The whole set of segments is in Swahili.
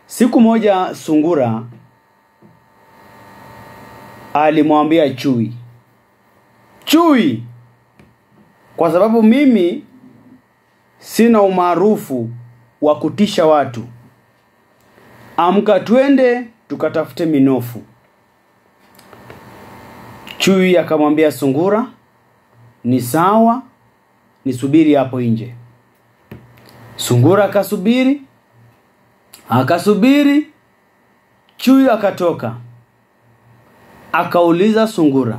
Siku moja sungura alimwambia chui, chui, kwa sababu mimi sina umaarufu wa kutisha watu, amka twende tukatafute minofu. Chui akamwambia sungura, ni sawa, nisubiri hapo nje. Sungura akasubiri, akasubiri, chui akatoka, akauliza sungura,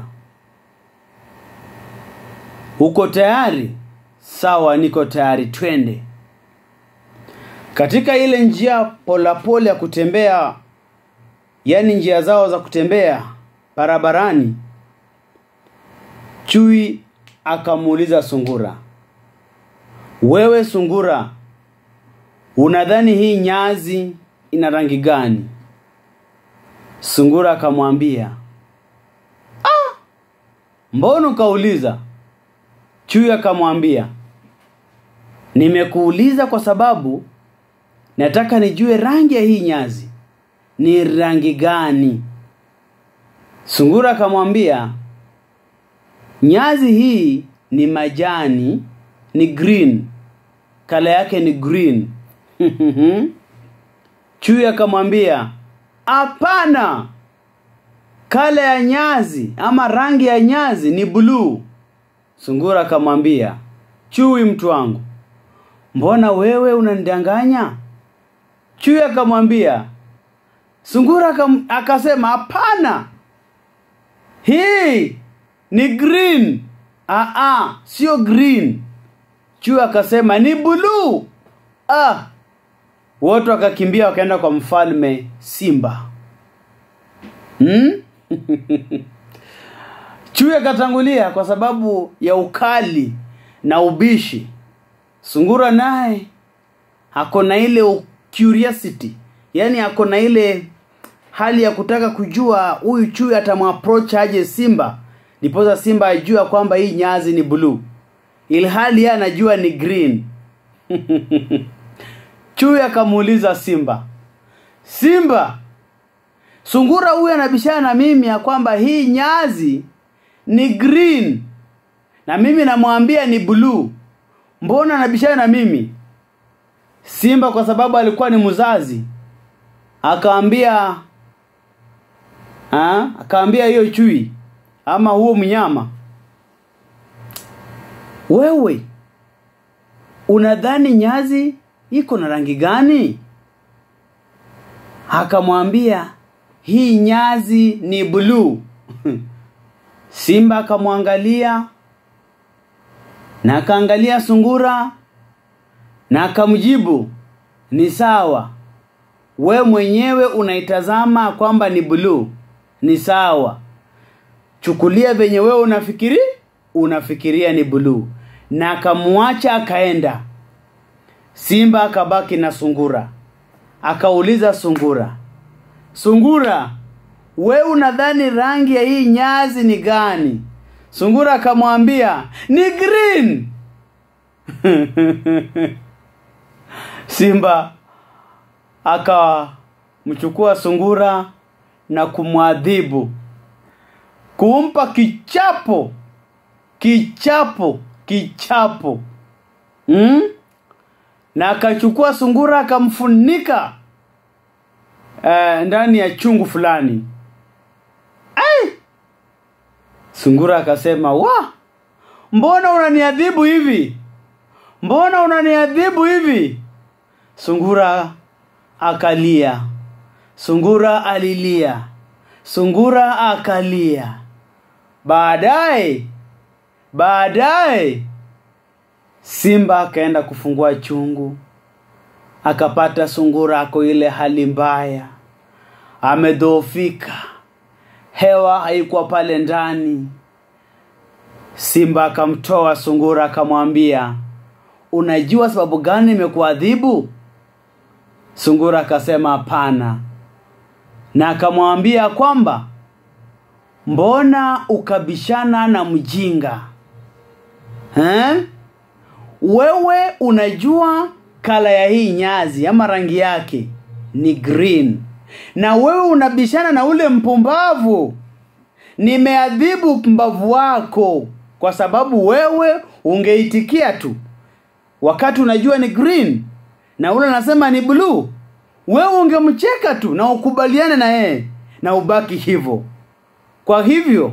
uko tayari? Sawa, niko tayari, twende. Katika ile njia polapole ya kutembea, yani njia zao za kutembea barabarani, chui akamuuliza sungura, wewe sungura, unadhani hii nyazi ina rangi gani? Sungura akamwambia, ah, mbona ukauliza? Chui akamwambia, nimekuuliza kwa sababu nataka nijue rangi ya hii nyazi ni rangi gani. Sungura akamwambia, nyazi hii ni majani, ni green, kala yake ni green. Chui akamwambia, hapana, kala ya nyazi ama rangi ya nyazi ni bluu. Sungura akamwambia, chui mtu wangu, mbona wewe unanidanganya? Chui akamwambia, sungura akam, akasema hapana, hii ni green. Aa, sio green. Chui akasema ni bluu. Ah, wote wakakimbia wakaenda kwa mfalme Simba. Hmm? Chui akatangulia kwa sababu ya ukali na ubishi. Sungura naye ako na ile curiosity, yaani ako na ile hali ya kutaka kujua huyu chui atamapproach aje Simba, ndiposa Simba ajua kwamba hii nyazi ni bluu, ilhali yeye anajua ni green. Chui akamuuliza Simba, Simba, sungura huyu anabishana na mimi ya kwamba hii nyazi ni green na mimi namwambia ni bluu, mbona anabishana na mimi? Simba kwa sababu alikuwa ni mzazi akaambia ha? akaambia hiyo chui ama huo mnyama, wewe unadhani nyazi iko na rangi gani? Akamwambia hii nyazi ni bluu. Simba akamwangalia na akaangalia sungura na akamjibu, ni sawa, we mwenyewe unaitazama kwamba ni bluu, ni sawa, chukulia venye wewe unafikiri unafikiria ni bluu, na akamwacha akaenda. Simba akabaki na sungura, akauliza sungura, sungura, we unadhani rangi ya hii nyazi ni gani? Sungura akamwambia ni green. Simba akamchukua sungura na kumwadhibu, kumpa kichapo, kichapo, kichapo hmm? na akachukua sungura akamfunika uh, ndani ya chungu fulani. Ai! Sungura akasema, wa, mbona unaniadhibu hivi? Mbona unaniadhibu hivi? Sungura akalia. Sungura alilia. Sungura akalia. Baadaye, baadaye Simba akaenda kufungua chungu, akapata sungura ako ile hali mbaya, amedhoofika, hewa haikuwa pale ndani. Simba akamtoa sungura, akamwambia, unajua sababu gani nimekuadhibu? Sungura akasema hapana, na akamwambia kwamba mbona ukabishana na mjinga eh? Wewe unajua kala ya hii nyazi ama rangi yake ni green na wewe unabishana na ule mpumbavu nimeadhibu mpumbavu wako kwa sababu wewe ungeitikia tu wakati unajua ni green na ule anasema ni blue wewe ungemcheka tu na ukubaliane na yeye na ubaki hivyo kwa hivyo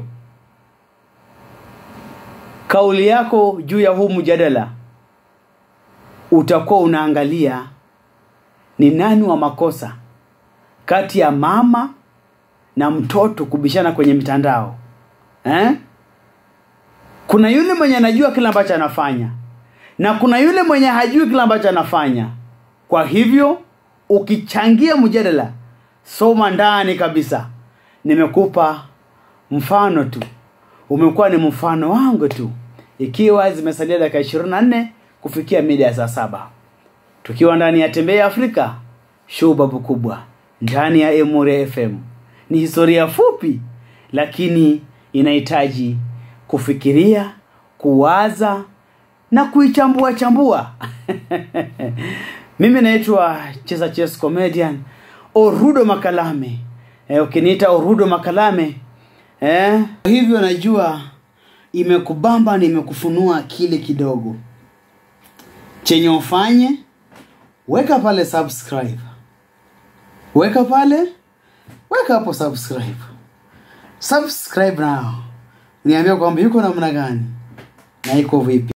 kauli yako juu ya huu mjadala utakuwa unaangalia ni nani wa makosa kati ya mama na mtoto kubishana kwenye mitandao eh? kuna yule mwenye anajua kile ambacho anafanya na kuna yule mwenye hajui kile ambacho anafanya kwa hivyo ukichangia mjadala soma ndani kabisa nimekupa mfano tu umekuwa ni mfano wangu tu ikiwa zimesalia dakika ishirini na nne kufikia mida ya saa saba tukiwa ndani ya tembea afrika shubabu kubwa ndani ya emure fm ni historia fupi lakini inahitaji kufikiria kuwaza na kuichambua chambua mimi naitwa chesa ches comedian orudo makalame eh, ukiniita orudo makalame eh, hivyo najua imekubamba na imekufunua akili kidogo chenye ufanye weka pale subscribe weka pale weka hapo subscribe subscribe now niambia kwamba yuko namna gani na iko vipi